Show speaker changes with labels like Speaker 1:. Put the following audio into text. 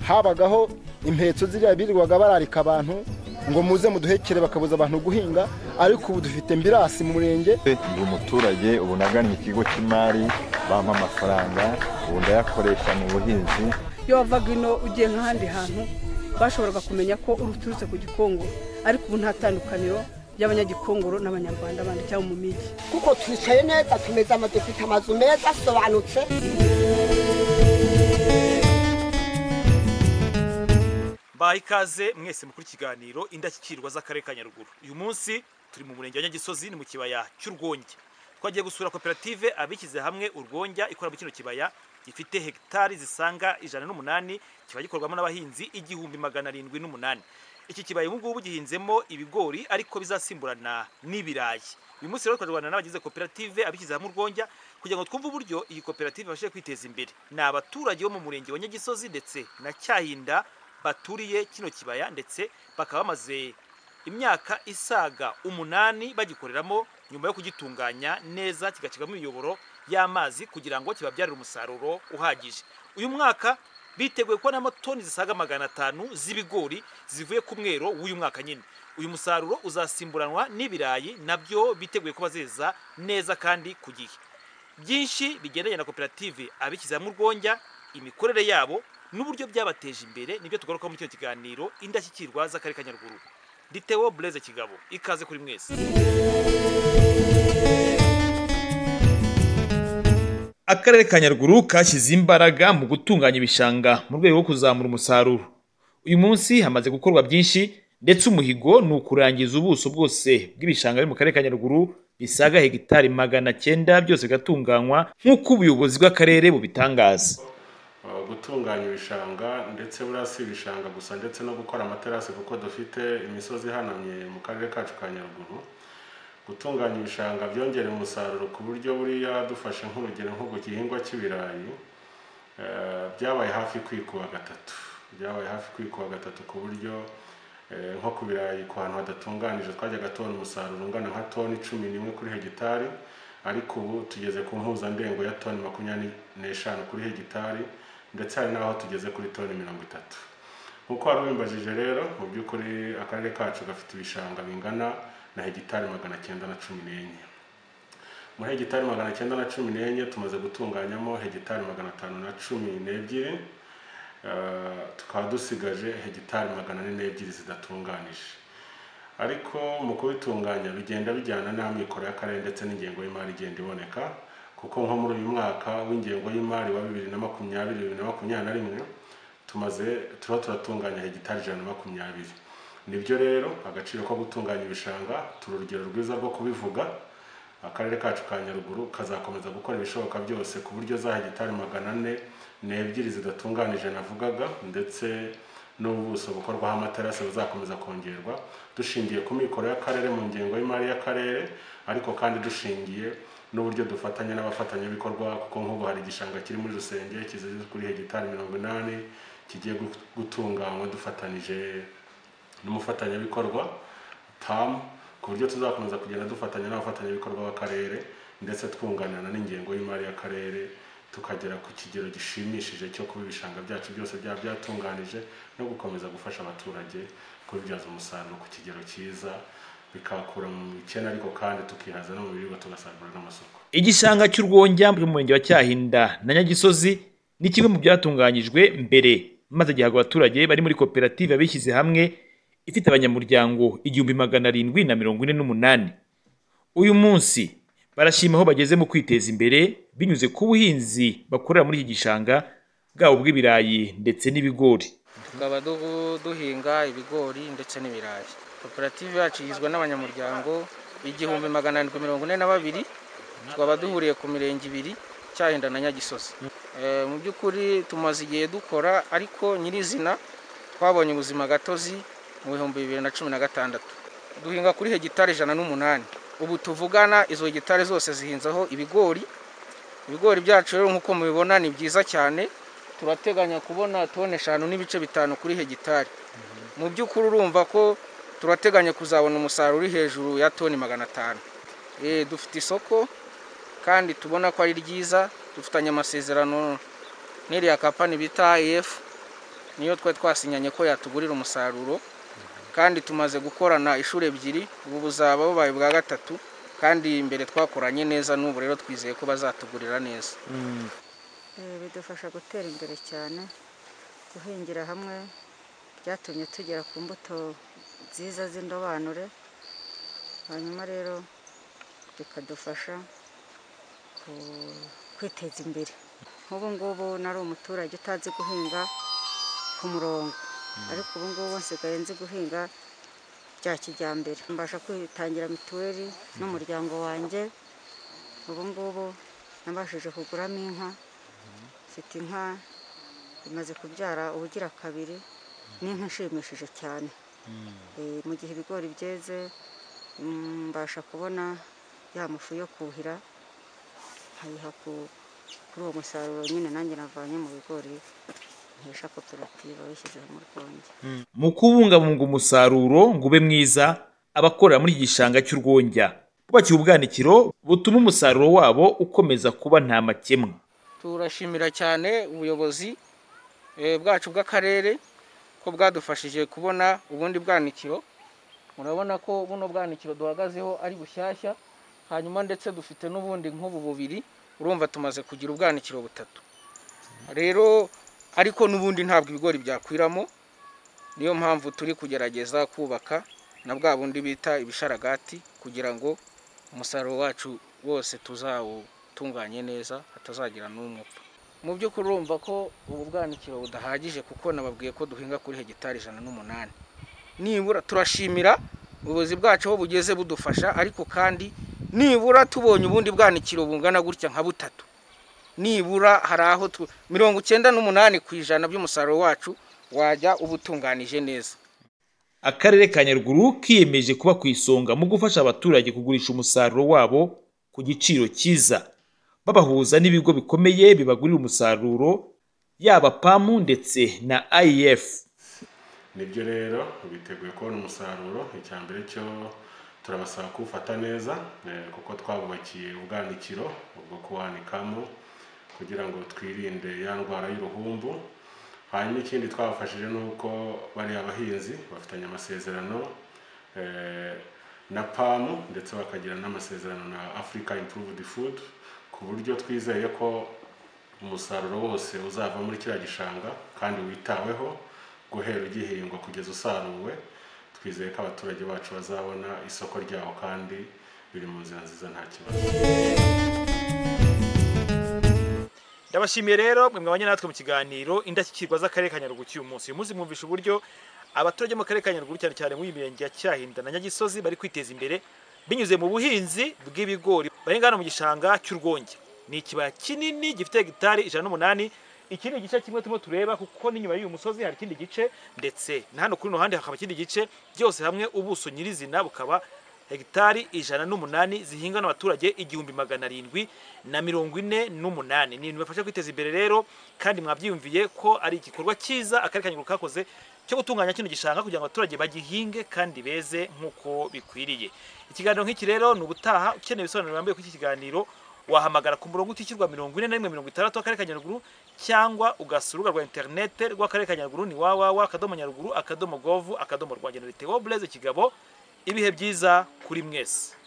Speaker 1: habagaho impetso ziriya birirwaga bararika abantu ngo muze muduhekere bakabuza abantu guhinga ariko ubu dufite mbirasi mu murenge
Speaker 2: ndi umuturage ubu nagannye ikigo cy'imari bampa amafaranga ubu ndayakoresha mu buhinzi
Speaker 3: iyo wavaga ino ugiye nk'ahandi hantu bashoboraga kumenya ko uturutse ku gikongoro ariko ubu nta tandukaniro ry'abanyagikongoro n'abanyarwanda bandi cyangwa mu migi
Speaker 4: kuko twicaye neza tumeze ama dufite amazu meza asobanutse
Speaker 5: mbaha ikaze mwese mukuru ikiganiro indashyikirwa z'akarere ka nyaruguru uyu munsi turi mu murenge wa nyagisozi ni mu kibaya cy'urwonge twagiye gusura koperative abishyize hamwe urwonja ikora muri kino kibaya gifite hegitari zisaga ijana n'umunani kiba gikorwamo n'abahinzi igihumbi magana arindwi n'umunani iki kibaya ubu ngubu gihinzemo ibigori ariko bizasimburana n'ibirayi uyu munsi rero twarwana n'abagize koperative abishyize hamwe urwonja kugira ngo twumve uburyo iyi koperative ibashije kwiteza imbere ni abaturage bo mu murenge wa nyagisozi ndetse na cyahinda baturiye kino kibaya ndetse bakaba bamaze imyaka isaga umunani bagikoreramo nyuma yo kugitunganya neza kigacigamo imiyoboro y'amazi kugira ngo kibabyarire umusaruro uhagije uyu mwaka biteguye kubonamo toni zisaga magana atanu z'ibigori zivuye ku mwero w'uyu mwaka nyine uyu musaruro uzasimburanwa n'ibirayi nabyo biteguye kuba zeza neza kandi ku gihe byinshi bigendanye na koperative abishyize hamwe urwonja imikorere yabo n'uburyo byabateje imbere nibyo tugaruka muri kino kiganiro indashyikirwa z'akarere ka nyaruguru ditewo bureze kigabo ikaze kuri mwese akarere ka nyaruguru kashyize imbaraga mu gutunganya ibishanga mu rwego rwo kuzamura umusaruro uyu munsi hamaze gukorwa byinshi ndetse umuhigo ni ukurangiza ubuso bwose bw'ibishanga biri mu karere ka nyaruguru bisaga hegitari magana cyenda byose bigatunganywa nk'uko ubuyobozi bw'akarere bubitangaza
Speaker 6: gutunganya ibishanga ndetse buriya si ibishanga gusa ndetse no gukora amaterasi kuko dufite imisozi ihanamye mu karere kacu ka nyaruguru gutunganya ibishanga byongerera umusaruro ku buryo buriya dufashe nk'urugero nk'ubu gihingwa cy'ibirayi byabaye hafi kwikuba gatatu byabaye hafi kwikuba gatatu ku buryo nko ku birayi ku hantu hadatunganije twajyaga tubona umusaruro ungana nka toni cumi n'imwe kuri hegitari ariko ubu tugeze ku mpuzandengo ya toni makumyabiri n'eshanu kuri hegitari ndetse hari n'aho tugeze kuri toni mirongo itatu nk'uko wari ubimbajije rero mu by'ukuri akarere kacu gafite ibishanga bingana na hegitari magana cyenda na cumi n'enye muri hegitari magana cyenda na cumi n'enye tumaze gutunganyamo hegitari magana atanu na cumi n'ebyiri tukaba dusigaje hegitari magana ane n'ebyiri zidatunganije ariko mu kubitunganya bigenda bijyana n'amikoro y'akarere ndetse n'ingengo y'imari igenda iboneka kuko nko muri uyu mwaka w'ingengo y'imari wa bibiri na makumyabiri bibiri na makumyabiri na rimwe tumaze turiho turatunganya hegitari ijana na makumyabiri nibyo rero agaciro ko gutunganya ibishanga turi urugero rwiza rwo kubivuga akarere kacu ka nyaruguru kazakomeza gukora ibishoboka byose ku buryo za hegitari magana ane n'ebyiri zidatunganije navugaga ndetse n'ubuso bukorwaho amaterasi buzakomeza kongerwa dushingiye ku mikoro y'akarere mu ngengo y'imari y'akarere ariko kandi dushingiye n'uburyo dufatanya n'abafatanyabikorwa kuko nk'ubu hari igishanga kiri muri rusenge kizeze kuri hegitari mirongo inani kigiye gutunganywa dufatanyije n'umufatanyabikorwa tamu ku buryo tuzakomeza kugenda dufatanya n'abafatanyabikorwa b'akarere ndetse twunganirana n'ingengo y'imari y'akarere tukagera ku kigero gishimishije cyo kuba ibishanga byacu byose byaba byatunganije no gukomeza gufasha abaturage kubibyaza umusaruro ku kigero cyiza bikakura mu bukene ariko kandi tukihaza no mu biribwa tugasagurira n'amasoko
Speaker 5: igishanga cy'urwonjya mu murenge wa cyahinda na nyagisozi ni kimwe mu byatunganyijwe mbere maze gihabwa abaturage bari muri koperative abishyize hamwe ifite abanyamuryango igihumbi magana arindwi na mirongo ine n'umunani uyu munsi barashima aho bageze mu kwiteza imbere binyuze ku buhinzi bakorera muri iki gishanga bwabo bw'ibirayi ndetse n'ibigori
Speaker 7: tukaba duhinga ibigori ndetse n'ibirayi koperative yacu igizwe n'abanyamuryango igihumbi magana arindwi mirongo ine na babiri tukaba duhuriye ku mirenge ibiri cyahinda na nyagisozi mu by'ukuri tumaze igihe dukora ariko nyirizina twabonye ubuzima gatozi mu bihumbi bibiri na cumi na gatandatu duhinga kuri hegitari ijana n'umunani ubu tuvugana izo hegitari zose zihinzeho ibigori ibigori byacu rero nk'uko mubibona ni byiza cyane turateganya kubona toni eshanu n'ibice bitanu kuri hegitari mu by'ukuri urumva ko turateganya kuzabona umusaruro uri hejuru ya toni magana atanu dufite isoko kandi tubona ko ari ryiza dufitanye amasezerano n'iriya kapani bita efu niyo twari twasinyanye ko yatugurira umusaruro kandi tumaze gukorana inshuro ebyiri ubu buzaba bubaye ubwa gatatu kandi mbere twakoranye neza n'ubu rero twizeye ko bazatugurira neza
Speaker 8: Eh, bidufasha gutera imbere cyane guhingira hamwe byatumye tugera ku mbuto nziza z'indobanure hanyuma rero bikadufasha ku- kwiteza imbere nk'ubu ngubu nari umuturage utazi guhinga ku murongo ariko ubu ngubu nsigaye nzi guhinga bya kijyambere mbasha kwitangira mituweli n'umuryango wanjye ubu ngubu nabashije kuguramo inka mfite inka imaze kubyara ubugira kabiri ni inka ishimishije cyane Eh, mu gihe ibigori byeze mm, mbasha kubona ya mafu yo kuhira nkayiha ku- kuri uwo musaruro nyine nanjye navanye mu bigori nkesha koperative wishyize mu rwunge
Speaker 5: mu kubungabunga umusaruro ngo ube mwiza abakorera muri iki gishanga cy'urwongya bubakiye ubwanikiro butuma umusaruro wabo ukomeza kuba nta makemwa
Speaker 7: turashimira cyane ubuyobozi eh, bwacu bw'akarere ko bwadufashije kubona ubundi bwanikiro murabona ko buno bwanikiro duhagazeho ari bushyashya hanyuma ndetse dufite n'ubundi nk'ubu bubiri urumva tumaze kugira ubwanikiro butatu rero ariko n'ubundi ntabwo ibigori byakwiramo niyo mpamvu turi kugerageza kubaka na bwa bundi bita ibisharagati kugira ngo umusaruro wacu wose tuzawutunganye neza hatazagira n'umwe upfa mu by'ukuri urumva ko ubu bwanikiro budahagije kuko nababwiye ko duhinga kuri hegitari ijana n'umunani nibura turashimira ubuyobozi bwacu aho bugeze budufasha ariko kandi nibura tubonye ubundi bwanikiro bungana gutya nka butatu nibura hari aho tu- mirongo icyenda n'umunani ku ijana by'umusaruro wacu wajya uba utunganije neza
Speaker 5: akarere ka nyaruguru kiyemeje kuba ku isonga mu gufasha abaturage kugurisha umusaruro wabo ku giciro cyiza babahuza n'ibigo bikomeye bibagurira umusaruro yaba pamu ndetse na IF
Speaker 6: nibyo rero biteguye kubona umusaruro icya mbere cyo turabasaba kuwufata neza eh, kuko twabubakiye ubwanikiro bwo kuwanikamo kugira ngo twirinde ya ndwara y'uruhumbu hanyuma ikindi twabafashije ni uko bariya bahinzi bafitanye amasezerano eh, na pamu ndetse bakagira n'amasezerano na africa improved food ku buryo twizeye ko umusaruro wose uzava muri kiriya gishanga kandi witaweho guhera ugihingwa kugeza usaruwe twizeye ko abaturage bacu bazabona isoko ryawo kandi biri mu nzira nziza nta kibazo
Speaker 5: ndabashimiye rero mwe mwabanye natwe mu kiganiro indashyikirwa z'akarere ka nyaruguru cy'uyu munsi uyu munsi mwumvisha uburyo abaturage bo mu karere ka nyaruguru cyane cyane muri iyi mirenge ya cyahinda na nyagisozi bari kwiteza imbere binyuze mu buhinzi bw'ibigori bari ngana mu gishanga cy'urwonge ni ikibaya kinini gifite hegitari ijana n'umunani iki ni igice kimwe turimo tureba kuko n'inyuma y'uyu musozi hari ikindi gice ndetse na hano kuri runo handi hakaba ikindi gice byose hamwe ubuso nyirizina bukaba hegitari ijana n'umunani zihingwa n'abaturage igihumbi magana arindwi na mirongo ine n'umunani ni ibintu bibafasha kwiteza imbere rero kandi mwabyiyumviye ko ari igikorwa cyiza akarere ka nyaruguru kakoze cyo gutunganya kino gishanga kugira ngo abaturage bagihinge kandi beze nk'uko bikwiriye ikiganiro nk'iki rero ni ubutaha ukeneye ibisobanuro birambuye kuri iki kiganiro wahamagara ku murongo utishyurwa mirongo ine na rimwe mirongo itandatu w'akarere ka nyaruguru cyangwa ugasura urubuga rwa interinete rw'akarere ka nyaruguru ni wawawa akadomo nyaruguru akadomo govu akadomo rwa genera tewo bureze kigabo ibihe byiza kuri mwese